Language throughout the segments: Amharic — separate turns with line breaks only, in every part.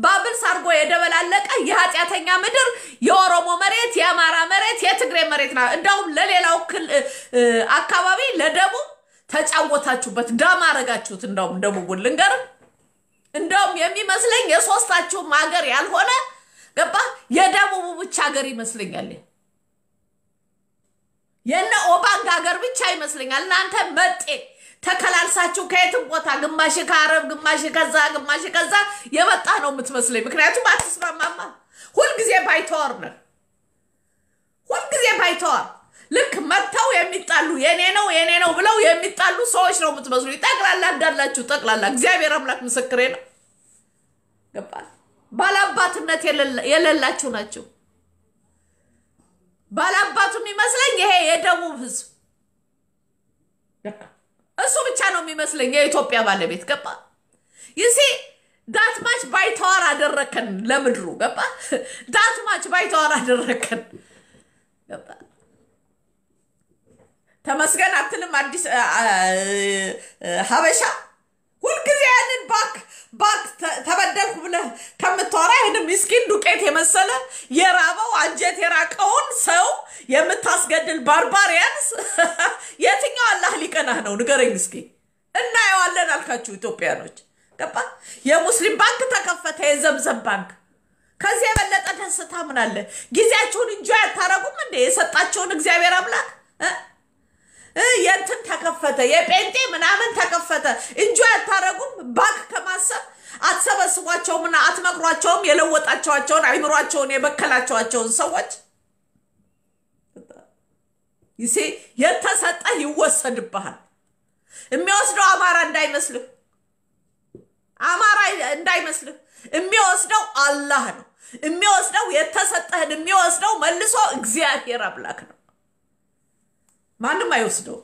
ባብል አድርጎ የደበላለቀ የኃጢአተኛ ምድር የኦሮሞ መሬት፣ የአማራ መሬት፣ የትግሬ መሬት ና እንደውም ለሌላው ክል አካባቢ ለደቡብ ተጫወታችሁበት፣ ዳማ አረጋችሁት። እንደውም ደቡቡን ልንገርም እንደውም የሚመስለኝ የሶስታችሁም ሀገር ያልሆነ ገባ የደቡቡ ብቻ ሀገር ይመስለኛል። የነ ኦባንግ ሀገር ብቻ ይመስለኛል። እናንተ መጤ ተከላልሳችሁ ከየትም ቦታ ግማሽ ከአረብ ግማሽ ከዛ ግማሽ ከዛ የመጣ ነው የምትመስለኝ። ምክንያቱም አትስማማማ። ሁልጊዜ ባይተዋር ነን፣ ሁልጊዜ ባይተዋር ልክ መጥተው የሚጣሉ የኔ ነው የኔ ነው ብለው የሚጣሉ ሰዎች ነው የምትመስሉ። ጠቅላላ እንዳላችሁ ጠቅላላ እግዚአብሔር አምላክ ምስክሬ ነው። ገባል ባላባትነት የሌላችሁ ናቸው። ባላባቱ የሚመስለኝ ይሄ የደቡብ ህዝብ እሱ ብቻ ነው የሚመስለኝ የኢትዮጵያ ባለቤት ገባ ይሲ ዳትማች ባይተዋር አደረከን ለምድሩ ገባ ዳትማች ባይተዋር አደረከን ገባ ተመስገን አትልም አዲስ ሀበሻ ሁልጊዜ ያንን ባክ ባክ ተበደልኩ ብለህ ከምታወራ ይህን ምስኪን ዱቄት የመሰለ የራበው አንጀት የራቀውን ሰው የምታስገድል ባርባሪያንስ የትኛው አላህ ሊቀናህ ነው? ንገረኝ እስኪ። እናየዋለን አልካችሁ ኢትዮጵያኖች። ገባ የሙስሊም ባንክ ተከፈተ፣ የዘምዘም ባንክ። ከዚህ የበለጠ ደስታ ምን አለ? ጊዜያችሁን እንጆ ያታረጉም እንዴ? የሰጣቸውን እግዚአብሔር አምላክ የእንትን ተከፈተ የጴንጤ ምናምን ተከፈተ እንጆ ያታረጉም ባንክ ከማሰብ አትሰበስቧቸውምና አትመክሯቸውም የለወጣቸዋቸውን አይምሯቸውን የበከላቸዋቸውን ሰዎች ይሴ የተሰጠህ ይወሰድብሃል የሚወስደው አማራ እንዳይመስልህ አማራ እንዳይመስልህ የሚወስደው አላህ ነው የሚወስደው የተሰጠህን የሚወስደው መልሶ እግዚአብሔር አምላክ ነው ማንም አይወስደው።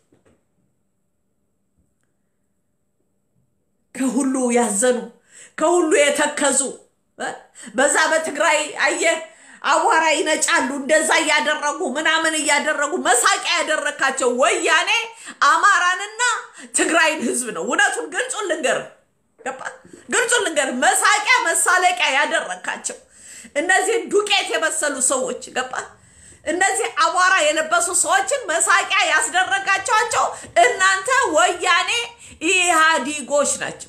ከሁሉ ያዘኑ ከሁሉ የተከዙ በዛ በትግራይ አየህ አቧራ ይነጫሉ። እንደዛ እያደረጉ ምናምን እያደረጉ መሳቂያ ያደረካቸው ወያኔ አማራንና ትግራይን ህዝብ ነው። እውነቱን ግልጹን ልንገር ገባ ግልጹን ልንገር መሳቂያ መሳለቂያ ያደረካቸው እነዚህን ዱቄት የመሰሉ ሰዎች ገባ እነዚህ አቧራ የለበሱ ሰዎችን መሳቂያ ያስደረጋቸዋቸው እናንተ ወያኔ ኢህአዲጎች ናቸው።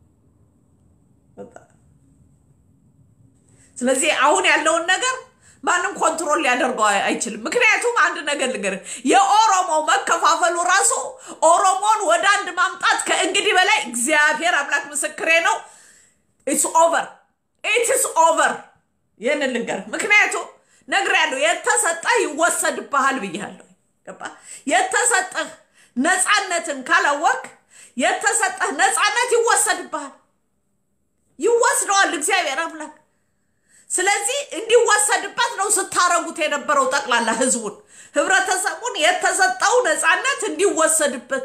ስለዚህ አሁን ያለውን ነገር ማንም ኮንትሮል ሊያደርገው አይችልም። ምክንያቱም አንድ ነገር ልንገር፣ የኦሮሞ መከፋፈሉ ራሱ ኦሮሞን ወደ አንድ ማምጣት ከእንግዲህ በላይ እግዚአብሔር አምላክ ምስክሬ ነው። ኢትስ ኦቨር ኢትስ ኦቨር። ይህንን ልንገር ምክንያቱም ነግሬያለሁ። የተሰጠህ ይወሰድብሃል ብያለሁ። ገባ? የተሰጠህ ነፃነትን ካላወቅ የተሰጠህ ነፃነት ይወሰድብሃል፣ ይወስደዋል እግዚአብሔር አምላክ። ስለዚህ እንዲወሰድበት ነው ስታረጉት የነበረው ጠቅላላ ህዝቡን፣ ህብረተሰቡን የተሰጠው ነፃነት እንዲወሰድበት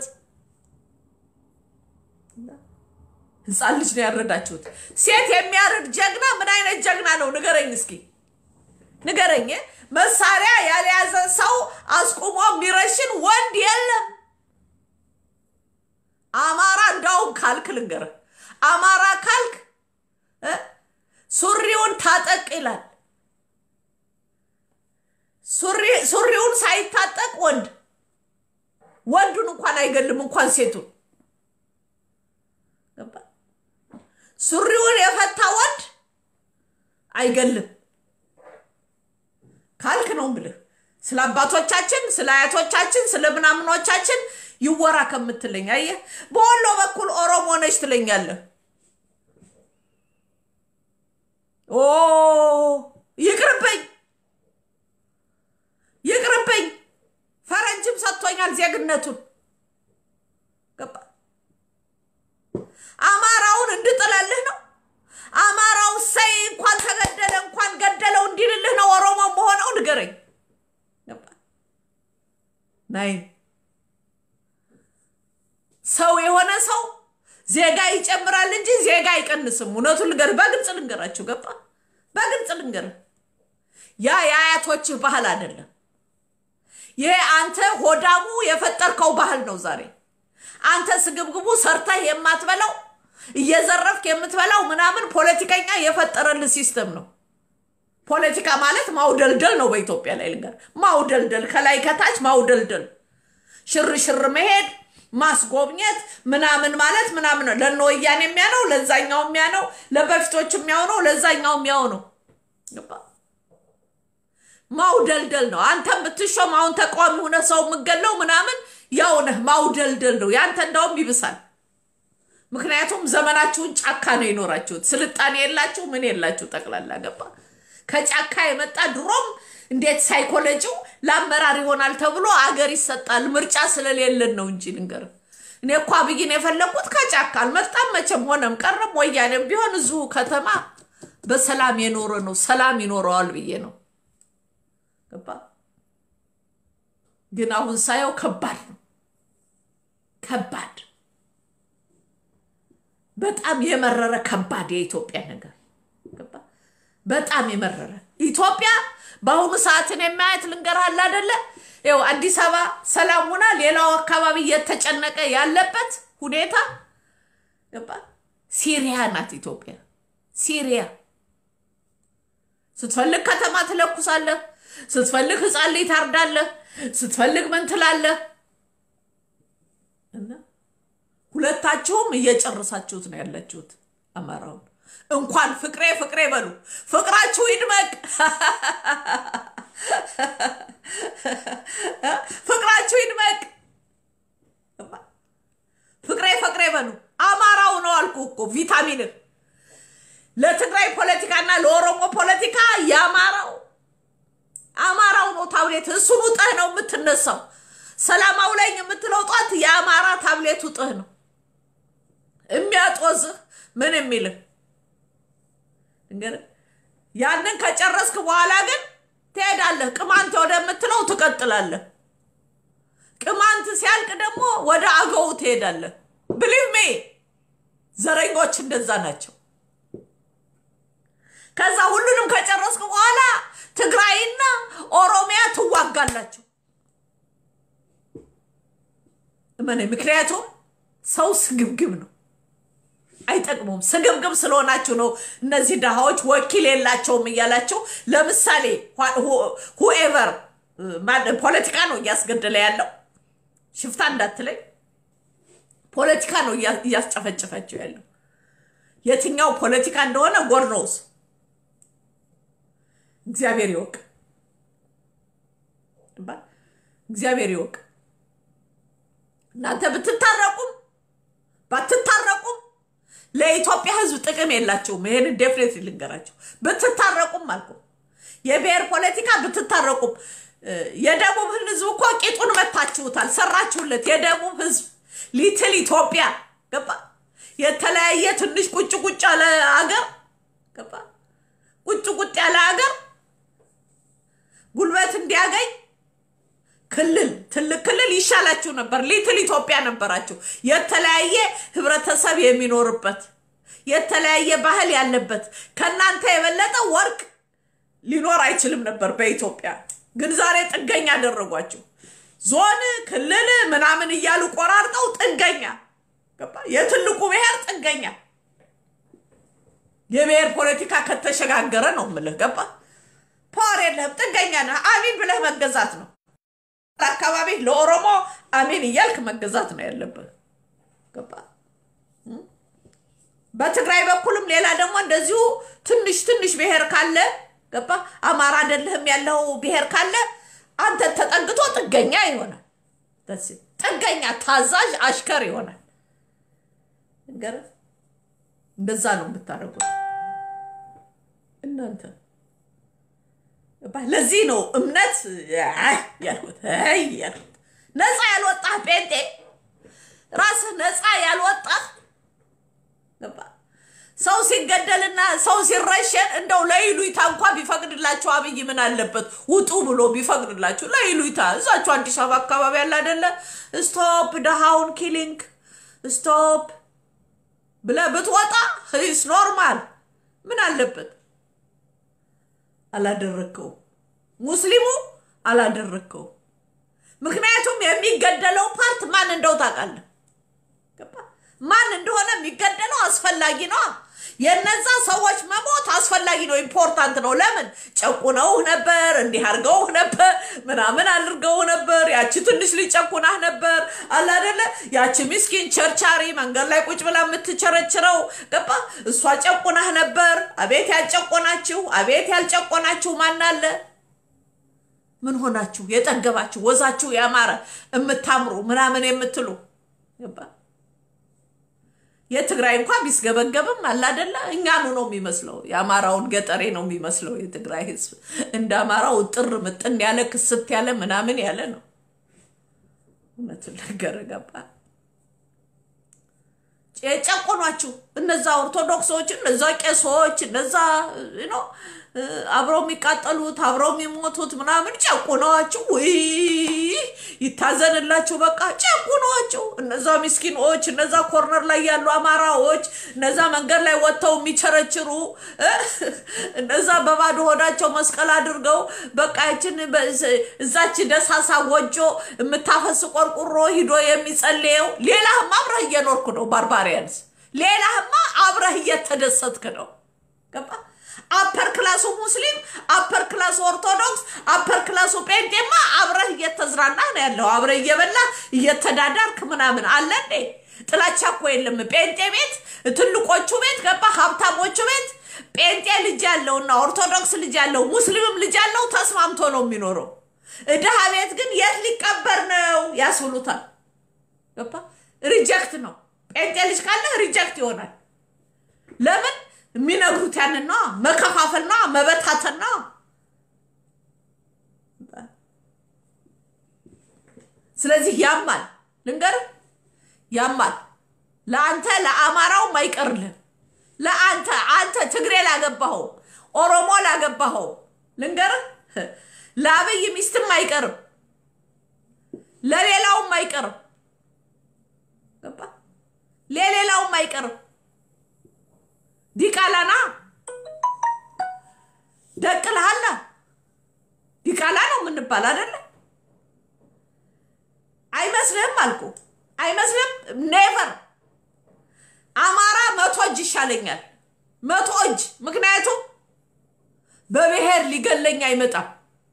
ህፃን ልጅ ነው ያረዳችሁት። ሴት የሚያርድ ጀግና ምን አይነት ጀግና ነው ንገረኝ እስኪ ንገረኝ። መሳሪያ ያልያዘ ሰው አስቁሞ የሚረሽን ወንድ የለም። አማራ እንዳውም ካልክ ልንገርህ፣ አማራ ካልክ ሱሪውን ታጠቅ ይላል። ሱሪውን ሳይታጠቅ ወንድ ወንዱን እንኳን አይገልም፣ እንኳን ሴቱን። ሱሪውን የፈታ ወንድ አይገልም ካልክ ነው ብልህ ስለ አባቶቻችን ስለ አያቶቻችን ስለ ምናምኖቻችን ይወራ ከምትለኝ፣ አየህ በወሎ በኩል ኦሮሞ ነች ትለኛለህ። ኦ ይቅርብኝ፣ ይቅርብኝ። ፈረንጅም ሰጥቶኛል ዜግነቱን። ገባ አማራውን እንድጥለልህ ነው። አማራው ሰይ እንኳን ተገደለ እንኳን ገደለው እንዲልልህ ነው ኦሮሞ መሆነው ንገረኝ። ናይ ሰው የሆነ ሰው ዜጋ ይጨምራል እንጂ ዜጋ አይቀንስም። እውነቱን ልንገር፣ በግልጽ ልንገራችሁ። ገባ በግልጽ ልንገር፣ ያ የአያቶችህ ባህል አይደለም። ይሄ አንተ ሆዳሙ የፈጠርከው ባህል ነው። ዛሬ አንተ ስግብግቡ ሰርተህ የማትበላው እየዘረፍክ የምትበላው ምናምን ፖለቲከኛ የፈጠረልህ ሲስተም ነው። ፖለቲካ ማለት ማውደልደል ነው። በኢትዮጵያ ላይ ልንገር፣ ማውደልደል፣ ከላይ ከታች ማውደልደል፣ ሽርሽር መሄድ፣ ማስጎብኘት ምናምን ማለት ምናምን ነው። ለእነ ወያኔ የሚያነው ለዛኛው የሚያነው ለበፊቶች የሚያውነው ለዛኛው የሚያው ነው። ማውደልደል ነው። አንተ ብትሾም አሁን ተቃዋሚ ሆነ ሰው የምገለው ምናምን ያው ነህ። ማውደልደል ነው። ያንተ እንዳውም ይብሳል። ምክንያቱም ዘመናችሁን ጫካ ነው የኖራችሁት። ስልጣኔ የላችሁ ምን የላችሁ ጠቅላላ ገባ ከጫካ የመጣ ድሮም እንዴት ሳይኮሎጂው ለአመራር ይሆናል ተብሎ አገር ይሰጣል። ምርጫ ስለሌለን ነው እንጂ ልንገር፣ እኔ እኮ አብይን የፈለግኩት ከጫካ አልመጣም። መቼም ሆነም ቀረም ወያኔም ቢሆን እዚሁ ከተማ በሰላም የኖረ ነው። ሰላም ይኖረዋል ብዬ ነው ገባ። ግን አሁን ሳየው ከባድ ነው። ከባድ በጣም የመረረ ከባድ የኢትዮጵያ ነገር ገባ። በጣም የመረረ ኢትዮጵያ በአሁኑ ሰዓትን የማየት ልንገርሃል አደለ? ይኸው አዲስ አበባ ሰላም ሆና ሌላው አካባቢ እየተጨነቀ ያለበት ሁኔታ ገባ። ሲሪያ ናት ኢትዮጵያ። ሲሪያ ስትፈልግ ከተማ ትለኩሳለህ፣ ስትፈልግ ህፃን ልጅ ታርዳለህ፣ ስትፈልግ ምን ትላለህ። እና ሁለታችሁም እየጨረሳችሁት ነው ያላችሁት አማራውን እንኳን ፍቅሬ ፍቅሬ በሉ። ፍቅራችሁ ይድመቅ፣ ፍቅራችሁ ይድመቅ። ፍቅሬ ፍቅሬ በሉ። አማራው ነው አልኩ እኮ ቪታሚንን ለትግራይ ፖለቲካና ለኦሮሞ ፖለቲካ የአማራው አማራው ነው ታብሌት። እሱን ውጠህ ነው የምትነሳው። ሰላማው ላይ የምትለው ጧት የአማራ ታብሌት ውጥህ ነው የሚያጦዝህ ምን የሚልህ እንግዲህ ያንን ከጨረስክ በኋላ ግን ትሄዳለህ። ቅማንት ወደምትለው ትቀጥላለህ። ቅማንት ሲያልቅ ደግሞ ወደ አገው ትሄዳለህ። ብሊቭ ሜ ዘረኞች እንደዛ ናቸው። ከዛ ሁሉንም ከጨረስክ በኋላ ትግራይና ኦሮሚያ ትዋጋላችሁ። ምን ምክንያቱም ሰው ስግብግብ ነው አይጠቅሙም። ስግብግብ ስለሆናችሁ ነው እነዚህ ድሃዎች ወኪል የላቸውም እያላቸው። ለምሳሌ ሁኤቨር ፖለቲካ ነው እያስገደለ ያለው ሽፍታ እንዳትለኝ፣ ፖለቲካ ነው እያስጨፈጨፈችው ያለው። የትኛው ፖለቲካ እንደሆነ ጎድ ኖውስ እግዚአብሔር ይወቅ፣ እግዚአብሔር ይወቅ። እናንተ ብትታረቁም ባትታረቁም ለኢትዮጵያ ሕዝብ ጥቅም የላቸውም። ይሄን ዴፍኔት ልንገራቸው። ብትታረቁም አልኩ የብሔር ፖለቲካ ብትታረቁም፣ የደቡብ ሕዝብ እኮ ቂጡን መታችሁታል፣ ሰራችሁለት። የደቡብ ሕዝብ ሊትል ኢትዮጵያ ገባ። የተለያየ ትንሽ ቁጭ ቁጭ ያለ አገር ገባ። ቁጭ ቁጭ ያለ አገር ጉልበት እንዲያገኝ ክልል ትልቅ ክልል ይሻላችሁ ነበር። ሊትል ኢትዮጵያ ነበራችሁ። የተለያየ ህብረተሰብ የሚኖርበት የተለያየ ባህል ያለበት ከእናንተ የበለጠ ወርቅ ሊኖር አይችልም ነበር በኢትዮጵያ። ግን ዛሬ ጥገኛ አደረጓችሁ። ዞን ክልል ምናምን እያሉ ቆራርጠው ጥገኛ ገባ። የትልቁ ብሔር ጥገኛ የብሔር ፖለቲካ ከተሸጋገረ ነው ምልህ ገባ። ፓወር የለህም፣ ጥገኛ ነህ። አሚን ብለህ መገዛት ነው አካባቢ ለኦሮሞ አሜን እያልክ መገዛት ነው ያለብህ። ገባ። በትግራይ በኩልም ሌላ ደግሞ እንደዚሁ ትንሽ ትንሽ ብሔር ካለ ገባ። አማራ አይደለህም ያለው ብሔር ካለ አንተ ተጠግቶ ጥገኛ ይሆናል። ጥገኛ ታዛዥ አሽከር ይሆናል። እንደዛ ነው የምታደርጉት እናንተ ለዚህ ነው እምነት ያልኩት ያልኩት ነፃ ያልወጣህ ጴንጤ ራስህ ነፃ ያልወጣህ ሰው ሲገደልና ሰው ሲረሸን እንደው ለይሉኝታ እንኳ ቢፈቅድላችሁ አብይ ምን አለበት ውጡ ብሎ ቢፈቅድላችሁ ለይሉኝታ እዛችሁ አዲስ አበባ አካባቢ ያለ አይደለ ስቶፕ ደሃውን ኪሊንግ ስቶፕ ብለህ ብትወጣ ስ ኖርማል ምን አለበት አላደረግከው ሙስሊሙ አላደረግከው። ምክንያቱም የሚገደለው ፓርት ማን እንደው ታውቃለህ? ማን እንደሆነ የሚገደለው አስፈላጊ ነው። የነዛ ሰዎች መሞት አስፈላጊ ነው፣ ኢምፖርታንት ነው። ለምን ጨቁነውህ ነበር፣ እንዲህ አድርገውህ ነበር፣ ምናምን አድርገው ነበር። ያቺ ትንሽ ልጅ ጨቁናህ ነበር አለ አይደለ? ያቺ ምስኪን ቸርቻሪ መንገድ ላይ ቁጭ ብላ የምትቸረችረው ገባ፣ እሷ ጨቁናህ ነበር። አቤት ያልጨቆናችሁ፣ አቤት ያልጨቆናችሁ ማን አለ? ምን ሆናችሁ የጠገባችሁ ወዛችሁ ያማረ የምታምሩ ምናምን የምትሉ ገባ የትግራይ እንኳ ቢስገበገብም አላደለ እኛኑ ነው የሚመስለው። የአማራውን ገጠሬ ነው የሚመስለው። የትግራይ ህዝብ እንደ አማራው ጥር ምጥን ያለ ክስት ያለ ምናምን ያለ ነው። እውነቱን ነገር ገባ የጨቆኗችሁ እነዛ ኦርቶዶክሶች፣ እነዛ ቄሶች፣ እነዛ ነው አብረው የሚቃጠሉት አብረው የሚሞቱት ምናምን ጨቁነዋችሁ፣ ውይ ይታዘንላችሁ። በቃ ጨቁነዋችሁ። እነዛ ምስኪኖች፣ እነዛ ኮርነር ላይ ያሉ አማራዎች፣ እነዛ መንገድ ላይ ወጥተው የሚቸረችሩ እነዛ በባዶ ሆዳቸው መስቀል አድርገው በቃ ይችን እዛች ደሳሳ ጎጆ የምታፈስ ቆርቁሮ ሂዶ የሚጸልየው ሌላህማ አብረህ እየኖርኩ ነው። ባርባሪያንስ ሌላህማ አብረህ እየተደሰትክ ነው። ገባ አፐር ክላሱ ሙስሊም፣ አፐር ክላሱ ኦርቶዶክስ፣ አፐር ክላሱ ጴንጤማ አብረህ እየተዝናና ነው ያለው። አብረህ እየበላ እየተዳዳርክ ምናምን አለ እንዴ? ጥላቻ እኮ የለም። ጴንጤ ቤት፣ ትልቆቹ ቤት ገባ፣ ሀብታሞቹ ቤት ጴንጤ ልጅ ያለውና ኦርቶዶክስ ልጅ ያለው ሙስሊምም ልጅ ያለው ተስማምቶ ነው የሚኖረው። ድሃ ቤት ግን የት ሊቀበር ነው ያስብሉታል። ገባ ሪጀክት ነው። ጴንጤ ልጅ ካለ ሪጀክት ይሆናል። ለምን የሚነግሩት ያንን ነው። መከፋፈል ነው፣ መበታተን ነው። ስለዚህ ያማል፣ ልንገርህ፣ ያማል። ለአንተ ለአማራውም አይቀርልህም። ለአንተ አንተ ትግሬ ላገባኸው፣ ኦሮሞ ላገባኸው፣ ልንገርህ፣ ለአብይ ሚስትም አይቀርም፣ ለሌላውም አይቀርም። ገባ ለሌላውም አይቀርም። ዲቃላና ደቅልሃላ ዲቃላ ነው የምንባል አይደለ? አይመስልህም አልኩ። አይመስልህም? ኔቨር አማራ መቶ እጅ ይሻለኛል፣ መቶ እጅ። ምክንያቱም በብሔር ሊገለኝ አይመጣም።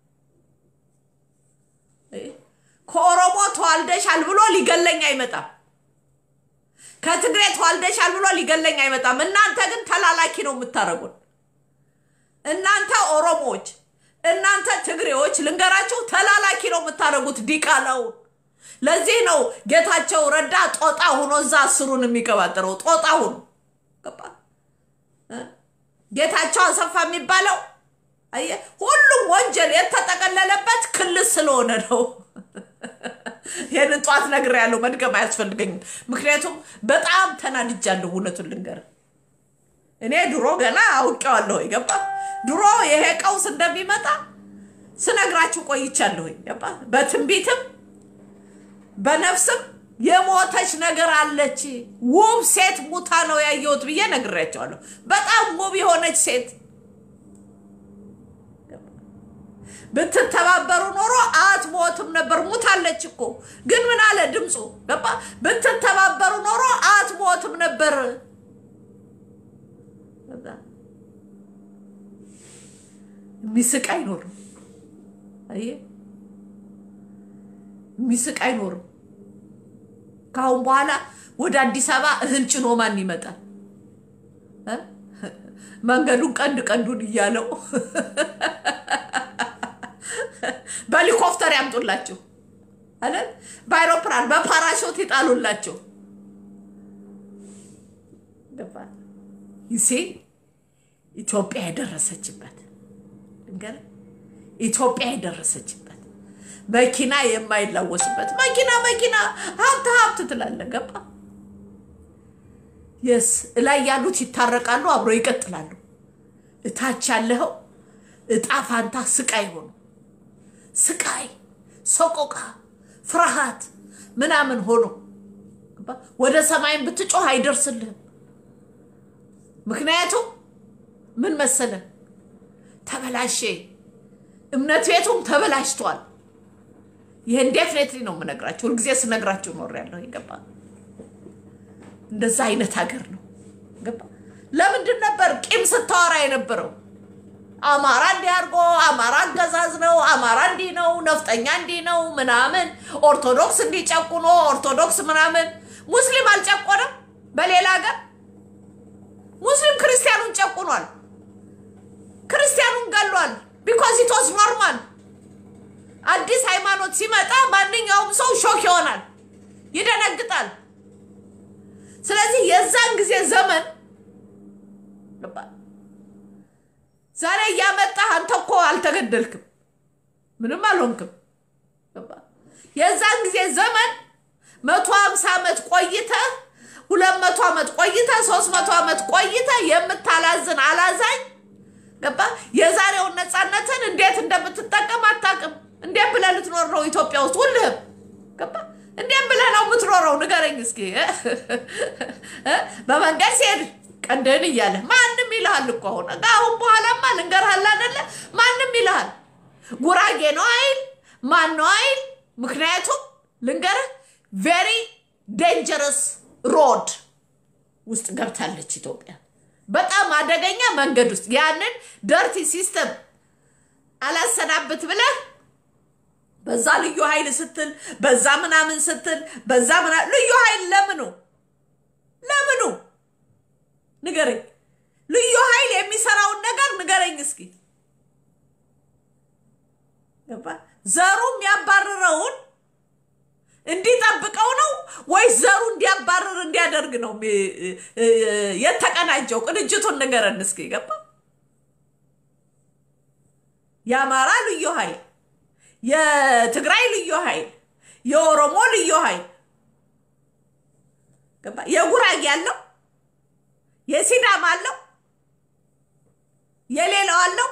ከኦሮሞ ተዋልደሻል ብሎ ሊገለኝ አይመጣም። ከትግሬ ተዋልደሻል ብሎ ሊገለኝ አይመጣም። እናንተ ግን ተላላኪ ነው የምታደርጉን። እናንተ ኦሮሞዎች፣ እናንተ ትግሬዎች ልንገራችሁ፣ ተላላኪ ነው የምታደርጉት ዲቃላውን። ለዚህ ነው ጌታቸው ረዳ ጦጣ ሁኖ እዛ አስሩን የሚቀባጥረው ጦጣ ሁኖ ጌታቸው አሰፋ የሚባለው አየህ፣ ሁሉም ወንጀል የተጠቀለለበት ክልል ስለሆነ ነው። ይህንን ጠዋት ነግሬያለሁ፣ መድገም አያስፈልገኝም። ምክንያቱም በጣም ተናድጃለሁ። እውነቱን ልንገር፣ እኔ ድሮ ገና አውቄዋለሁ። ገባ ድሮ ይሄ ቀውስ እንደሚመጣ ስነግራችሁ ቆይቻለሁ። ገባ በትንቢትም በነፍስም የሞተች ነገር አለች። ውብ ሴት ሙታ ነው ያየሁት ብዬ ነግሬያቸዋለሁ። በጣም ውብ የሆነች ሴት ብትተባበሩ ኖሮ አትሞትም ነበር። ሙታለች እኮ ግን ምን አለ ድምፁ ገባ። ብትተባበሩ ኖሮ አትሞትም ነበር። የሚስቅ አይኖርም። አየህ፣ የሚስቅ አይኖርም። ከአሁን በኋላ ወደ አዲስ አበባ እህል ጭኖ ማን ይመጣል? መንገዱን ቀንድ ቀንዱን እያለው በሄሊኮፕተር ያምጡላቸው አለ። በአይሮፕላን በፓራሾት ይጣሉላቸው። ይሴ ኢትዮጵያ የደረሰችበት ድንገር ኢትዮጵያ የደረሰችበት መኪና የማይላወስበት መኪና መኪና ሀብት ሀብት ትላለ ገባ የስ እላይ ያሉት ይታረቃሉ፣ አብሮ ይቀጥላሉ። እታች ያለኸው እጣ ፋንታ ስቃይ ሆኑ ስቃይ፣ ሰቆቃ፣ ፍርሃት ምናምን ሆኖ ወደ ሰማይን ብትጮህ አይደርስልህም። ምክንያቱም ምን መሰለ ተበላሼ፣ እምነት ቤቱም ተበላሽቷል። ይህን ዴፍኔትሊ ነው የምነግራችሁ። ሁልጊዜ ስነግራችሁ ኖር ያለሁ ይገባ እንደዛ አይነት ሀገር ነው። ገባ? ለምንድን ነበር ቂም ስታወራ የነበረው? አማራ እንዲህ አድርጎ አማራ አገዛዝ ነው፣ አማራ እንዲህ ነው፣ ነፍጠኛ እንዲህ ነው ምናምን፣ ኦርቶዶክስ እንዲጨቁኖ ኦርቶዶክስ ምናምን። ሙስሊም አልጨቆነም። በሌላ ሀገር ሙስሊም ክርስቲያኑን ጨቁኗል፣ ክርስቲያኑን ገሏል። ቢኮዝ ኢት ዋዝ ኖርማል። አዲስ ሃይማኖት ሲመጣ ማንኛውም ሰው ሾክ ይሆናል፣ ይደነግጣል። ስለዚህ የዛን ጊዜ ዘመን ዛሬ እያመጣህ አንተ እኮ አልተገደልክም፣ ምንም አልሆንክም። የዛን ጊዜ ዘመን መቶ ሀምሳ ዓመት ቆይተህ ሁለት መቶ ዓመት ቆይተህ ሶስት መቶ ዓመት ቆይተህ የምታላዝን አላዛኝ ገባ። የዛሬውን ነፃነትን እንዴት እንደምትጠቀም አታውቅም። እንዴት ብለህ ልትኖር ነው ኢትዮጵያ ውስጥ ሁልህም ገባ። እንዴት ብለህ ነው የምትኖረው? ንገረኝ እስኪ። በመንገድ ሲሄድ ቀንድህን እያለ ማንም ይልሃል እኮ አሁን አሁን በኋላማ ልንገርሃል አይደለ? ማንም ይልሃል። ጉራጌ ነው አይል ማን ነው አይል። ምክንያቱም ልንገርህ ቬሪ ዴንጀረስ ሮድ ውስጥ ገብታለች ኢትዮጵያ። በጣም አደገኛ መንገድ ውስጥ ያንን ደርቲ ሲስተም አላሰናብት ብለህ በዛ ልዩ ኃይል ስትል በዛ ምናምን ስትል በዛ ምናምን ልዩ ኃይል ለምኑ ለምኑ ንገረኝ። ልዩ ኃይል የሚሰራውን ነገር ንገረኝ እስኪ። ዘሩ የሚያባርረውን እንዲጠብቀው ነው ወይስ ዘሩ እንዲያባርር እንዲያደርግ ነው የተቀናጀው? ቅንጅቱን ንገረን እስኪ። ገባ የአማራ ልዩ ኃይል፣ የትግራይ ልዩ ኃይል፣ የኦሮሞ ልዩ ኃይል ገባ የጉራጌ አለው የሲዳም አለው የሌላው አለው።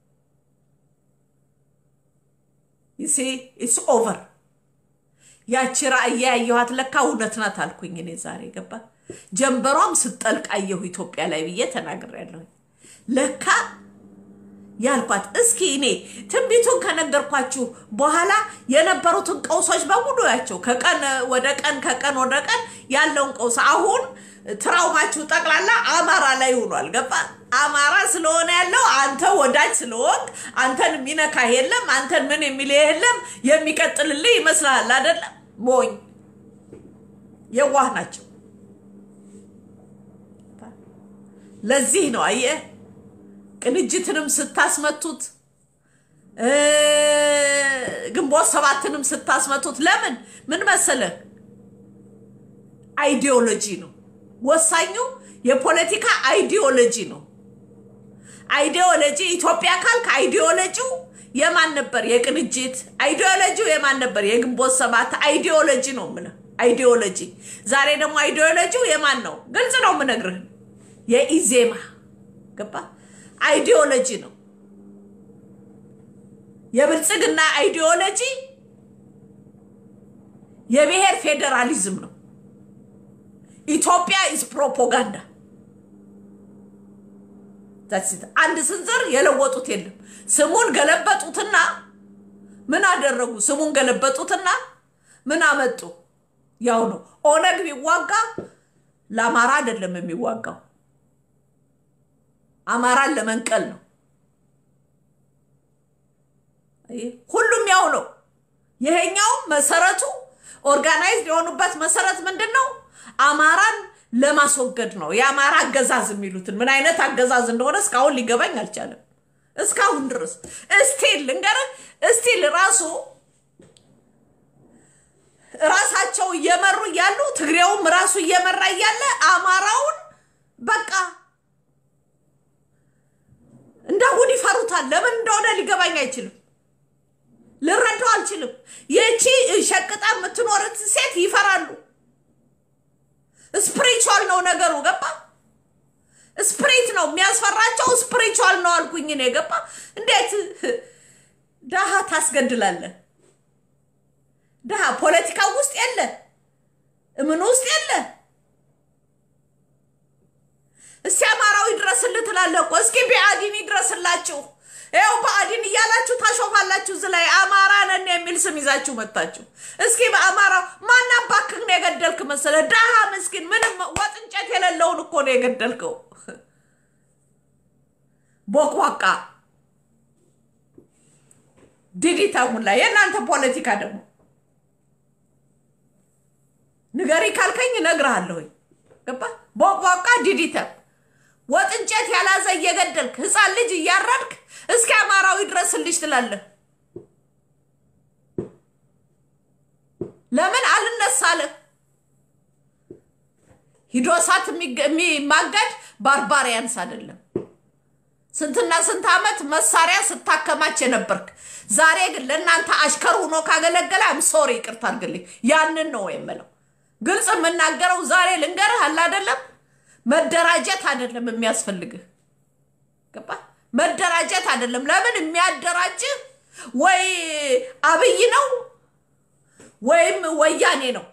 ይሲ ኢትስ ኦቨር። ያቺ ራእይ ያየኋት ለካ እውነት ናት አልኩኝ እኔ ዛሬ ገባ። ጀንበሯም ስጠልቅ አየሁ ኢትዮጵያ ላይ ብዬ ተናግሬያለሁ። ለካ ያልኳት እስኪ እኔ ትንቢቱን ከነገርኳችሁ በኋላ የነበሩትን ቀውሶች በሙሉ ያቸው ከቀን ወደ ቀን ከቀን ወደ ቀን ያለውን ቀውስ አሁን ትራውማችሁ ጠቅላላ አማራ ላይ ሆኗል። ገባ አማራ ስለሆነ ያለው አንተ ወዳጅ ስለሆንክ አንተን የሚነካ የለም፣ አንተን ምን የሚል የለም፣ የሚቀጥልልህ ይመስልሃል አይደለም? ሞኝ የዋህ ናቸው። ለዚህ ነው አየህ ቅንጅትንም ስታስመቱት ግንቦት ሰባትንም ስታስመቱት ለምን ምን መሰለህ አይዲዮሎጂ ነው ወሳኙ የፖለቲካ አይዲዮሎጂ ነው አይዲዮሎጂ ኢትዮጵያ ካልክ አይዲዮሎጂው የማን ነበር የቅንጅት አይዲዮሎጂው የማን ነበር የግንቦት ሰባት አይዲዮሎጂ ነው የምልህ አይዲዮሎጂ ዛሬ ደግሞ አይዲዮሎጂው የማን ነው ግልጽ ነው የምነግርህ የኢዜማ ገባ አይዲዮሎጂ ነው የብልጽግና አይዲዮሎጂ የብሔር ፌዴራሊዝም ነው ኢትዮጵያ ኢዝ ፕሮፓጋንዳ አንድ ስንዝር የለወጡት የለም ስሙን ገለበጡትና ምን አደረጉ ስሙን ገለበጡትና ምን አመጡ ያው ነው ኦነግ ቢዋጋ ለአማራ አይደለም የሚዋጋው አማራን ለመንቀል ነው ሁሉም ያው ነው ይሄኛው መሰረቱ ኦርጋናይዝድ የሆኑበት መሰረት ምንድን ነው አማራን ለማስወገድ ነው የአማራ አገዛዝ የሚሉትን ምን አይነት አገዛዝ እንደሆነ እስካሁን ሊገባኝ አልቻለም እስካሁን ድረስ እስቲል ልንገርህ እስቲል ራሱ ራሳቸው እየመሩ እያሉ ትግሬውም ራሱ እየመራ እያለ አማራውን በቃ እንዳሁን ይፈሩታል ለምን እንደሆነ ሊገባኝ አይችልም ልረዳው አልችልም ይቺ ሸቅጣ የምትኖረት ሴት ይፈራሉ ስፕሪቹዋል ነው ነገሩ ገባ ስፕሪት ነው የሚያስፈራቸው ስፕሪቹዋል ነው አልኩኝ እኔ ገባ እንዴት ድሃ ታስገድላለን ድሃ ፖለቲካ ውስጥ የለ እምን ውስጥ የለ እስቲ አማራዊ ድረስልህ ትላለህ እኮ እስኪ ቢአዲን ይድረስላችሁ ይኸው ብአዴን እያላችሁ ታሾፋላችሁ። እዚህ ላይ አማራ ነን የሚል ስም ይዛችሁ መጣችሁ። እስኪ በአማራ ማን አባክህ ነው የገደልክ መሰለ? ድሃ ምስኪን፣ ምንም ወጥ እንጨት የሌለውን እኮ ነው የገደልከው። ቦቅቧቃ ዲዲታ ሙላ። የእናንተ ፖለቲካ ደግሞ ንገሪ ካልከኝ እነግርሃለሁኝ። ገባ? ቦቅቧቃ ዲዲታ ወጥ እንጨት ያላዘ እየገደልክ ህፃን ልጅ እያረድክ እስኪ አማራዊ ድረስልሽ ትላለህ። ለምን አልነሳልህ? ሂዶ እሳት የሚማገድ ባርባሪያንስ አይደለም። ስንትና ስንት ዓመት መሳሪያ ስታከማች የነበርክ ዛሬ ግን ለእናንተ አሽከር ሆኖ ካገለገለ አም ሶሪ ይቅርታ አድርግልኝ። ያንን ነው የምለው። ግልጽ የምናገረው ዛሬ ልንገርህ አለ አይደለም መደራጀት አይደለም የሚያስፈልግህ። ገባ? መደራጀት አይደለም። ለምን የሚያደራጅህ ወይ አብይ ነው ወይም ወያኔ ነው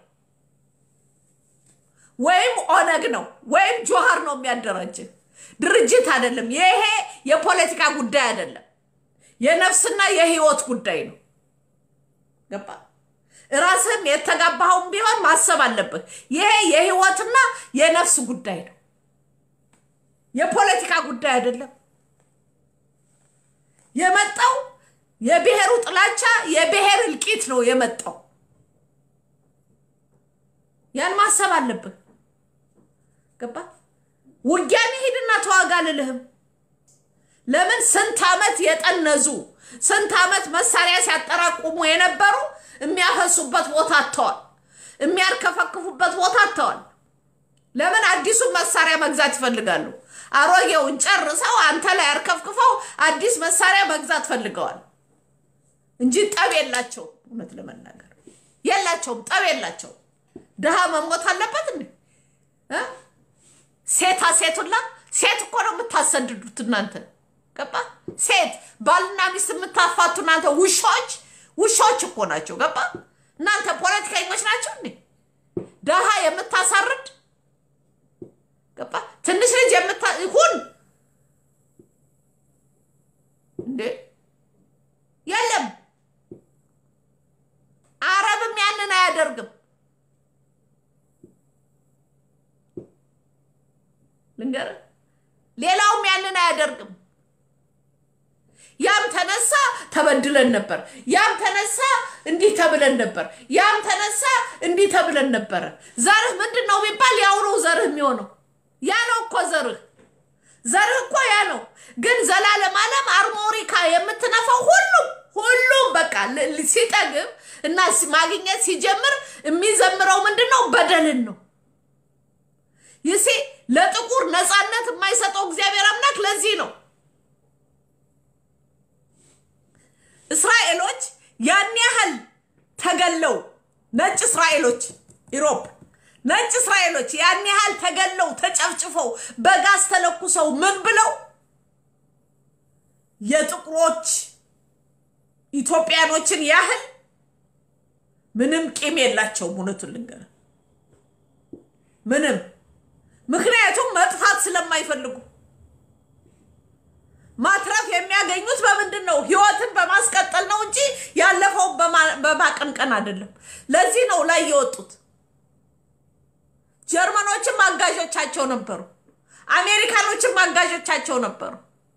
ወይም ኦነግ ነው ወይም ጆሃር ነው የሚያደራጅህ። ድርጅት አይደለም። ይሄ የፖለቲካ ጉዳይ አይደለም። የነፍስና የህይወት ጉዳይ ነው። ገባ? ራስህም የተጋባኸውን ቢሆን ማሰብ አለብህ። ይሄ የህይወትና የነፍስ ጉዳይ ነው። የፖለቲካ ጉዳይ አይደለም። የመጣው የብሔሩ ጥላቻ የብሔር እልቂት ነው የመጣው። ያን ማሰብ አለብህ። ገባ? ውጊያን ሂድና ተዋጋ ልልህም። ለምን ስንት ዓመት የጠነዙ ስንት ዓመት መሳሪያ ሲያጠራቁሙ የነበሩ የሚያፈሱበት ቦታ አጥተዋል። የሚያርከፈክፉበት ቦታ አጥተዋል። ለምን አዲሱን መሳሪያ መግዛት ይፈልጋሉ? አሮጌውን ጨርሰው አንተ ላይ አርከፍክፈው አዲስ መሳሪያ መግዛት ፈልገዋል እንጂ ጠብ የላቸውም። እውነት ለመናገር የላቸውም፣ ጠብ የላቸውም። ድሃ መሞት አለበት እንዴ? ሴታ ሴቱላ ሴት እኮ ነው የምታሰድዱት እናንተ ገባ? ሴት ባልና ሚስት የምታፋቱ እናንተ ውሾች ውሾች እኮ ናቸው። ገባ? እናንተ ፖለቲከኞች ናቸው እንዴ? ድሃ የምታሳርድ ገባ? ትንሽ ልጅ የምታ ሁን እንዴ? የለም አረብም ያንን አያደርግም። ልንገርህ፣ ሌላውም ያንን አያደርግም። ያም ተነሳ ተበድለን ነበር፣ ያም ተነሳ እንዲህ ተብለን ነበር፣ ያም ተነሳ እንዲህ ተብለን ነበረ። ዘርህ ምንድን ነው ቢባል ያው ነው ዘርህ የሚሆነው። ያ ነው እኮ ዘርህ፣ ዘርህ እኮ ያ ነው። ግን ዘላለም ዓለም አርሞሪካ የምትነፋው ሁሉም ሁሉም በቃ ሲጠግብ እና ማግኘት ሲጀምር የሚዘምረው ምንድን ነው? በደልን ነው። ይሴ ለጥቁር ነፃነት የማይሰጠው እግዚአብሔር አምላክ ለዚህ ነው እስራኤሎች ያን ያህል ተገለው ነጭ እስራኤሎች ኢሮፕ ነጭ እስራኤሎች ያን ያህል ተገለው ተጨፍጭፈው በጋዝ ተለኩሰው ምን ብለው የጥቁሮች ኢትዮጵያኖችን ያህል ምንም ቂም የላቸውም። እውነቱን ልንገርህ ምንም ምክንያቱም መጥፋት ስለማይፈልጉ ማትረፍ የሚያገኙት በምንድን ነው? ህይወትን በማስቀጠል ነው እንጂ ያለፈውን በማቀንቀን አይደለም። ለዚህ ነው ላይ የወጡት። ጀርመኖችም አጋዦቻቸው ነበሩ። አሜሪካኖችም አጋዦቻቸው ነበሩ።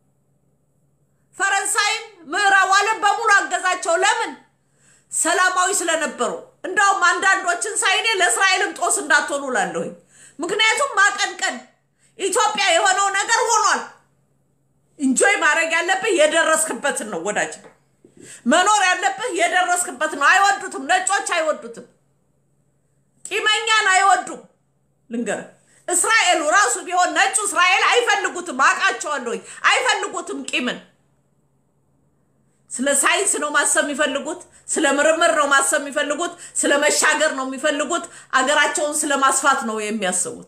ፈረንሳይም ምዕራብ ዓለም በሙሉ አገዛቸው። ለምን? ሰላማዊ ስለነበሩ። እንዳውም አንዳንዶችን ሳይኔ ለእስራኤልም ጦስ እንዳትሆኑ ላለሁኝ። ምክንያቱም ማቀንቀን ኢትዮጵያ የሆነው ነገር ሆኗል። እንጆይ ማድረግ ያለብህ የደረስክበትን ነው ወዳጅ። መኖር ያለብህ የደረስክበትን ነው። አይወዱትም፣ ነጮች አይወዱትም፣ ቂመኛን አይወዱም። ልንገርህ፣ እስራኤሉ ራሱ ቢሆን ነጩ እስራኤል አይፈልጉትም። አውቃቸዋለሁ፣ አይፈልጉትም ቂምን። ስለ ሳይንስ ነው ማሰብ የሚፈልጉት፣ ስለ ምርምር ነው ማሰብ የሚፈልጉት፣ ስለ መሻገር ነው የሚፈልጉት፣ አገራቸውን ስለ ማስፋት ነው የሚያስቡት።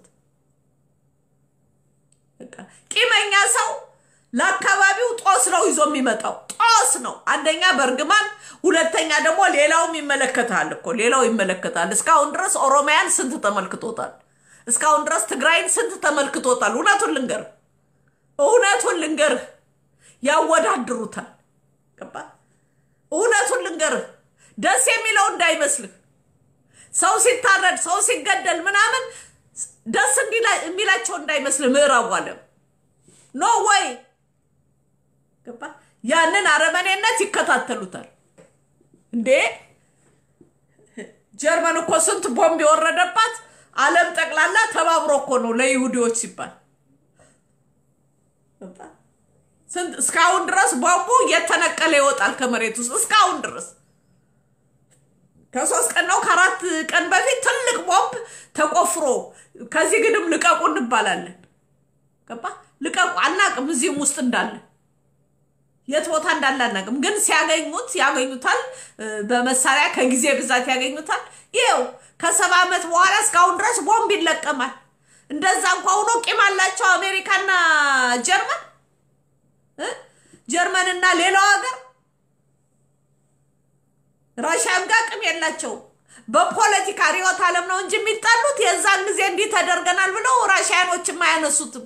ቂመኛ ሰው ለአካባቢው ጦስ ነው ይዞ የሚመጣው። ጦስ ነው። አንደኛ በእርግማን፣ ሁለተኛ ደግሞ ሌላውም ይመለከታል እኮ ሌላው ይመለከታል። እስካሁን ድረስ ኦሮሚያን ስንት ተመልክቶታል? እስካሁን ድረስ ትግራይን ስንት ተመልክቶታል? እውነቱን ልንገርህ እውነቱን ልንገርህ ያወዳድሩታል። ገባ? እውነቱን ልንገርህ፣ ደስ የሚለው እንዳይመስልህ ሰው ሲታረድ ሰው ሲገደል ምናምን ደስ የሚላቸው እንዳይመስልህ ምዕራቡ ዓለም ኖ ወይ ገባ? ያንን አረመኔነት ይከታተሉታል። እንዴ ጀርመን እኮ ስንት ቦምብ የወረደባት ዓለም ጠቅላላ ተባብሮ እኮ ነው ለይሁዲዎች ሲባል እስካሁን ድረስ ቦምቡ እየተነቀለ ይወጣል ከመሬት ውስጥ እስካሁን ድረስ ከሶስት ቀን ነው ከአራት ቀን በፊት ትልቅ ቦምብ ተቆፍሮ ከዚህ ግድም ልቀቁ እንባላለን። ገባ ልቀቁ አናቅም፣ እዚህም ውስጥ እንዳለ የት ቦታ እንዳለ አናቅም። ግን ሲያገኙት ያገኙታል፣ በመሳሪያ ከጊዜ ብዛት ያገኙታል። ይኸው ከሰባ ዓመት በኋላ እስካሁን ድረስ ቦምብ ይለቀማል። እንደዛ እንኳ ሆኖ ቂም አላቸው አሜሪካና ጀርመን ጀርመንና ሌላው ሀገር ራሽያም ጋር ቅም የላቸውም። በፖለቲካ ርዕዮተ ዓለም ነው እንጂ የሚጣሉት የዛን ጊዜ እንዲህ ተደርገናል ብለው ራሽያኖችም አያነሱትም።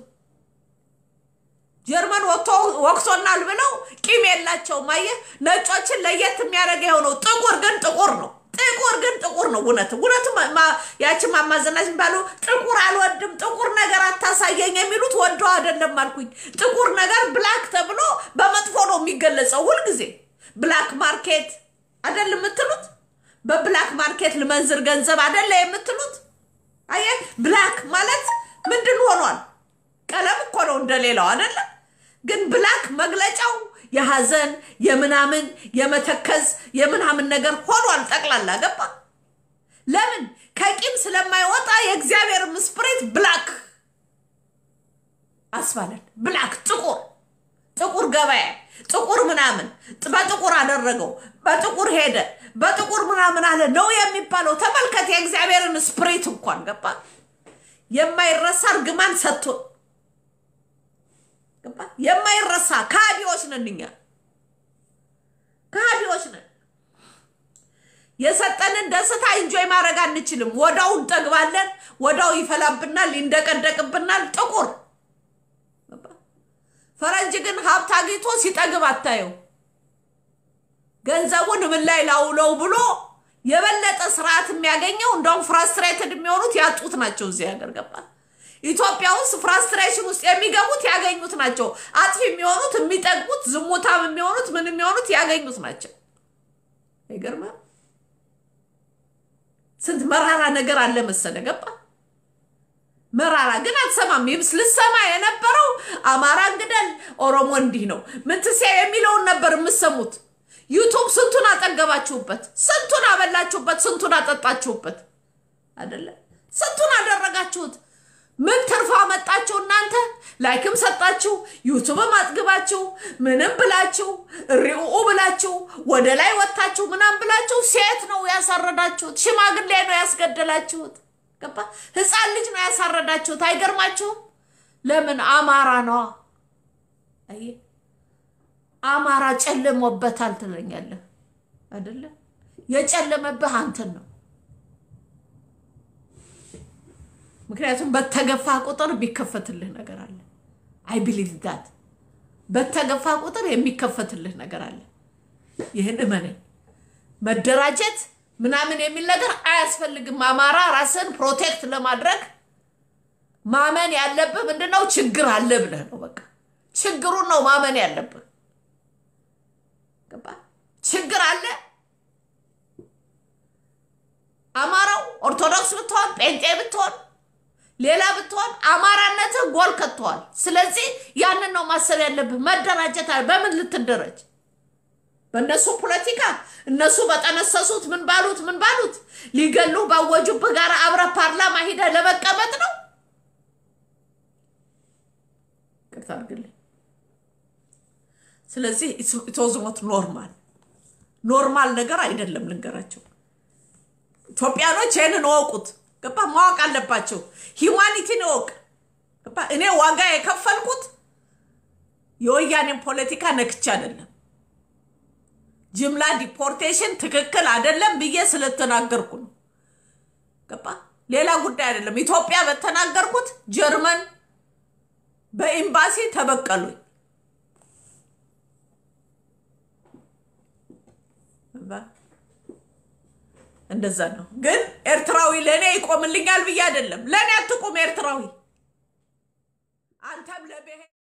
ጀርመን ወቅቶናል ብለው ቂም የላቸውም። አየህ፣ ነጮችን ለየት የሚያደርገው የሆነው ጥቁር ግን ጥቁር ነው። ጥቁር ግን ጥቁር ነው። እውነት እውነት ያችን ማማዘናች ባሉ ጥቁር አልወድም፣ ጥቁር ነገር አታሳየኝ የሚሉት ወደው አይደለም አልኩኝ። ጥቁር ነገር ብላክ ተብሎ በመጥፎ ነው የሚገለጸው ሁልጊዜ። ብላክ ማርኬት አደል የምትሉት? በብላክ ማርኬት ልመንዝር ገንዘብ አደለ የምትሉት? አየህ ብላክ ማለት ምንድን ሆኗል? ቀለም እኮ ነው እንደሌላው አደለም። ግን ብላክ መግለጫው የሐዘን የምናምን የመተከዝ የምናምን ነገር ሆኗል። ጠቅላላ ገባ። ለምን ከቂም ስለማይወጣ የእግዚአብሔር ስፕሪት ብላክ አስባለን። ብላክ ጥቁር ጥቁር ገበያ ጥቁር ምናምን በጥቁር አደረገው፣ በጥቁር ሄደ፣ በጥቁር ምናምን አለ ነው የሚባለው። ተመልከት የእግዚአብሔርን ስፕሪት እንኳን ገባ የማይረሳ እርግማን ሰጥቶ ገባ የማይረሳ ከሃዲዎች ነን እኛ ከሃዲዎች ነን። የሰጠንን ደስታ ኢንጆይ ማድረግ አንችልም። ወዳው እንጠግባለን፣ ወዳው ይፈላብናል፣ ይንደቀደቅብናል። ጥቁር ፈረንጅ ግን ሀብት አግኝቶ ሲጠግብ አታየው። ገንዘቡን ምን ላይ ላውለው ብሎ የበለጠ ስርዓት የሚያገኘው እንደውም ፍራስትሬትድ የሚሆኑት ያጡት ናቸው። እዚህ ሀገር ገባ ኢትዮጵያ ውስጥ ፍራስትሬሽን ውስጥ የሚገቡት ያገኙት ናቸው። አጥፊ የሚሆኑት የሚጠግቡት፣ ዝሙታም የሚሆኑት ምን የሚሆኑት ያገኙት ናቸው። አይገርምም? ስንት መራራ ነገር አለ መሰለ ገባ መራራ ግን አትሰማም። ይብስ ልሰማ የነበረው አማራን ግደል፣ ኦሮሞ እንዲህ ነው ምንትሴ የሚለውን ነበር የምሰሙት። ዩቱብ ስንቱን አጠገባችሁበት፣ ስንቱን አበላችሁበት፣ ስንቱን አጠጣችሁበት፣ አይደለ? ስንቱን አደረጋችሁት። ምን ትርፋ መጣችሁ እናንተ? ላይክም ሰጣችሁ፣ ዩቱብም አጥግባችሁ፣ ምንም ብላችሁ ሪኡ ብላችሁ ወደ ላይ ወጥታችሁ ምናም ብላችሁ ሴት ነው ያሳረዳችሁት፣ ሽማግሌ ነው ያስገደላችሁት። ገባ ህፃን ልጅ ነው ያሳረዳችሁት። አይገርማችሁም? ለምን አማራ ነዋ። አይ አማራ ጨልሞበታል ትለኛለህ አይደለ? የጨለመብህ አንተን ነው። ምክንያቱም በተገፋ ቁጥር የሚከፈትልህ ነገር አለ። አይ ቢሊቭ ዳት በተገፋ ቁጥር የሚከፈትልህ ነገር አለ። ይህን እመነኝ። መደራጀት ምናምን የሚል ነገር አያስፈልግም። አማራ ራስን ፕሮቴክት ለማድረግ ማመን ያለብህ ምንድነው? ችግር አለ ብለህ ነው። በቃ ችግሩን ነው ማመን ያለብህ። ገባ? ችግር አለ። አማራው ኦርቶዶክስ ብትሆን፣ ጴንጤ ብትሆን፣ ሌላ ብትሆን አማራነትህ ጎል ከተዋል። ስለዚህ ያንን ነው ማሰብ ያለብህ። መደራጀት አለ። በምን ልትደረጅ በእነሱ ፖለቲካ እነሱ በጠነሰሱት ምን ባሉት ምን ባሉት ሊገሉ ባወጁብህ ጋር አብረህ ፓርላማ ሂደህ ለመቀመጥ ነው። ቅርታ አድርግልኝ። ስለዚህ ኢትወዝሞት ኖርማል ኖርማል ነገር አይደለም። ልንገራቸው ኢትዮጵያኖች ይህንን እወቁት። ገባ ማወቅ አለባቸው። ሂውማኒቲን እወቅ። ገባ እኔ ዋጋ የከፈልኩት የወያኔን ፖለቲካ ነክቼ አይደለም ጅምላ ዲፖርቴሽን ትክክል አይደለም ብዬ ስለተናገርኩ ነው። ገባ ሌላ ጉዳይ አይደለም። ኢትዮጵያ በተናገርኩት ጀርመን በኤምባሲ ተበቀሉኝ። እንደዛ ነው። ግን ኤርትራዊ ለእኔ ይቆምልኛል ብዬ አይደለም። ለእኔ አትቁም ኤርትራዊ አንተም ለብሔር